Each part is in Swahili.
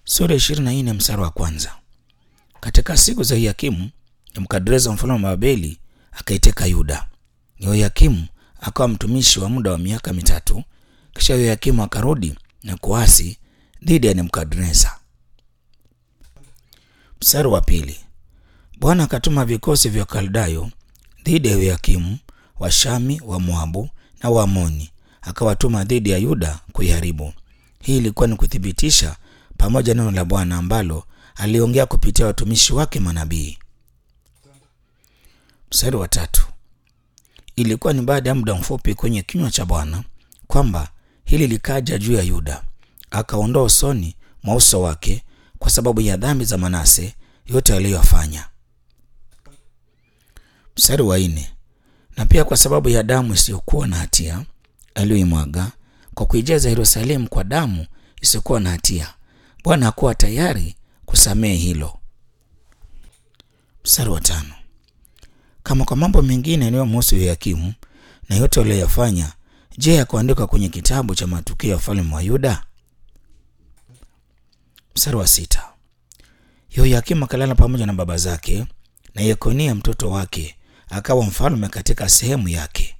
Sura ishirini na nne mstari wa kwanza. Katika siku za Yoyakimu, Nebukadreza mfalme wa Babeli akaiteka Yuda. Yehoyakimu akawa mtumishi wa muda wa miaka mitatu. Kisha Yehoyakimu akarudi na kuasi dhidi ya Nebukadreza. Mstari wa pili. Bwana akatuma vikosi vya Kaldayo dhidi ya Yehoyakimu, Washami, wa Moabu na Waamoni, akawatuma dhidi ya Yuda kuiharibu. Hii ilikuwa ni kuthibitisha pamoja neno la Bwana ambalo aliongea kupitia watumishi wake manabii. Mstari wa tatu. Ilikuwa ni baada ya muda mfupi kwenye kinywa cha Bwana kwamba hili likaja juu ya Yuda, akaondoa usoni mwa uso wake kwa sababu ya dhambi za Manase yote aliyofanya. Mstari wa nne. Na pia kwa sababu ya damu isiyokuwa na hatia aliyoimwaga kwa kuijaza Yerusalemu kwa damu isiyokuwa na hatia, Bwana hakuwa tayari kusamehe hilo. Mstari wa tano. Kama kwa mambo mengine yanayomhusu Yoyakimu na yote aliyoyafanya, je, yakuandikwa kwenye kitabu cha matukio ya wafalme wa Yuda? Mstari wa sita. Yoyakimu akalala pamoja na baba zake, na Yekonia mtoto wake akawa mfalme katika sehemu yake.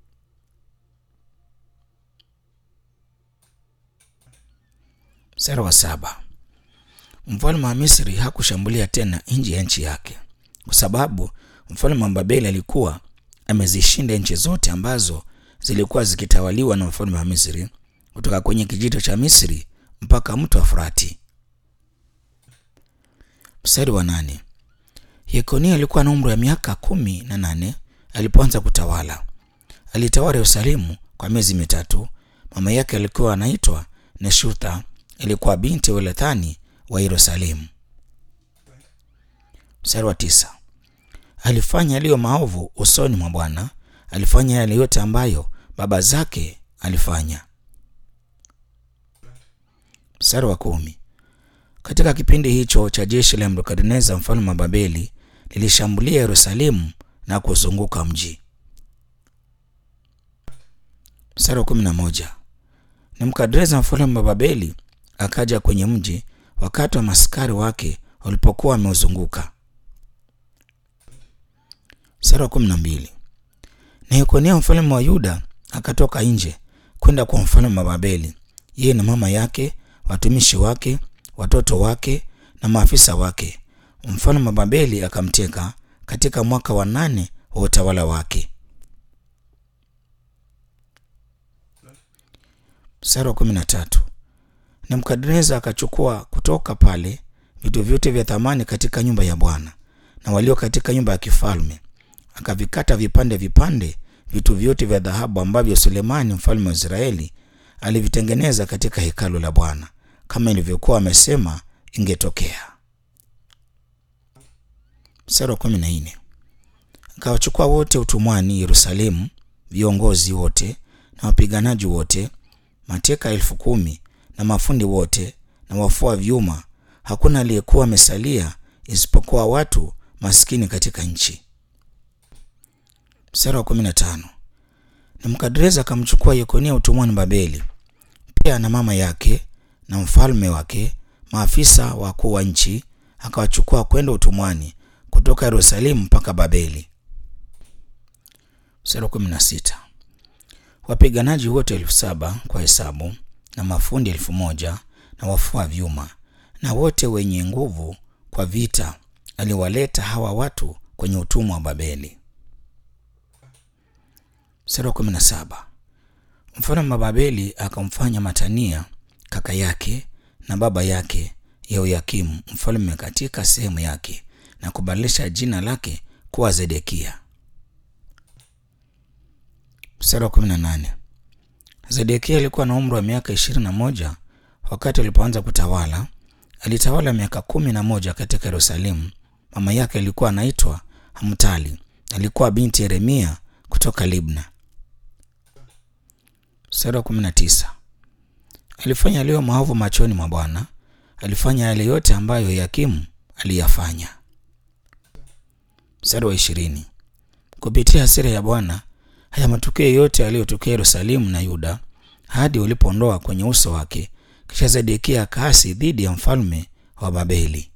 Mstari wa saba. Mfalme wa Misri hakushambulia tena nje ya nchi yake, kwa sababu mfalme wa Babeli alikuwa amezishinda nchi zote ambazo zilikuwa zikitawaliwa na mfalme wa Misri, kutoka kwenye kijito cha Misri mpaka mto wa Frati. Mstari wa nane. Yekonia alikuwa na umri wa miaka kumi na nane alipoanza kutawala. Alitawala Yerusalemu kwa miezi mitatu. Mama yake alikuwa anaitwa Neshutha, ilikuwa binti wa Elethani wa Yerusalemu. Mstari wa tisa. Alifanya yaliyo maovu usoni mwa Bwana, alifanya yale yote ambayo baba zake alifanya. Mstari wa kumi. Katika kipindi hicho cha jeshi la Nebukadneza mfalme wa Babeli lilishambulia Yerusalemu na kuzunguka mji. Mstari wa kumi na moja. Nebukadneza mfalme wa Babeli akaja kwenye mji wakati wa maskari wake walipokuwa wameuzunguka. Mstari wa kumi na mbili. Na Yekonia mfalme wa Yuda akatoka nje kwenda kwa mfalme wa Babeli, yeye na mama yake, watumishi wake, watoto wake na maafisa wake. Mfalme wa Babeli akamteka katika mwaka wa nane wa utawala wake. Mstari wa kumi na tatu. Nebukadneza akachukua kutoka pale vitu vyote vya thamani katika nyumba ya Bwana na walio katika nyumba ya kifalme, akavikata vipande vipande vitu vyote vya dhahabu ambavyo Sulemani mfalme wa Israeli alivitengeneza katika hekalu la Bwana kama ilivyokuwa amesema ingetokea. Mstari wa kumi na nne. Akawachukua wote utumwani Yerusalemu, viongozi wote na wapiganaji wote, mateka elfu kumi na mafundi wote na wafua vyuma. Hakuna aliyekuwa amesalia isipokuwa watu maskini katika nchi. Mstari wa kumi na tano. Nebukadreza akamchukua Yekonia utumwani Babeli, pia na mama yake na mfalme wake, maafisa wakuu wa nchi, akawachukua kwenda utumwani kutoka Yerusalemu mpaka Babeli. Mstari wa kumi na sita. Wapiganaji wote elfu saba kwa hesabu na mafundi elfu moja na wafua vyuma na wote wenye nguvu kwa vita aliwaleta hawa watu kwenye utumwa wa Babeli. Mstari wa kumi na saba. Mfalme wa Babeli akamfanya Matania kaka yake na baba yake Yehoyakimu mfalme katika sehemu yake na kubadilisha jina lake kuwa Zedekia. Mstari wa kumi na nane. Zedekia alikuwa na umri wa miaka ishirini na moja wakati alipoanza kutawala. Alitawala miaka kumi na moja katika Yerusalemu. Mama yake alikuwa anaitwa Hamtali, alikuwa binti Yeremia kutoka Libna. Mstari wa kumi na tisa. Alifanya yaliyo maovu machoni mwa Bwana, alifanya yale yote ambayo Yoyakimu aliyafanya. Mstari wa ishirini. Kupitia hasira ya Bwana, haya matukio yote yaliyotokea Yerusalemu na Yuda hadi ulipoondoa kwenye uso wake Kisha Zedekia akaasi dhidi ya mfalme wa Babeli.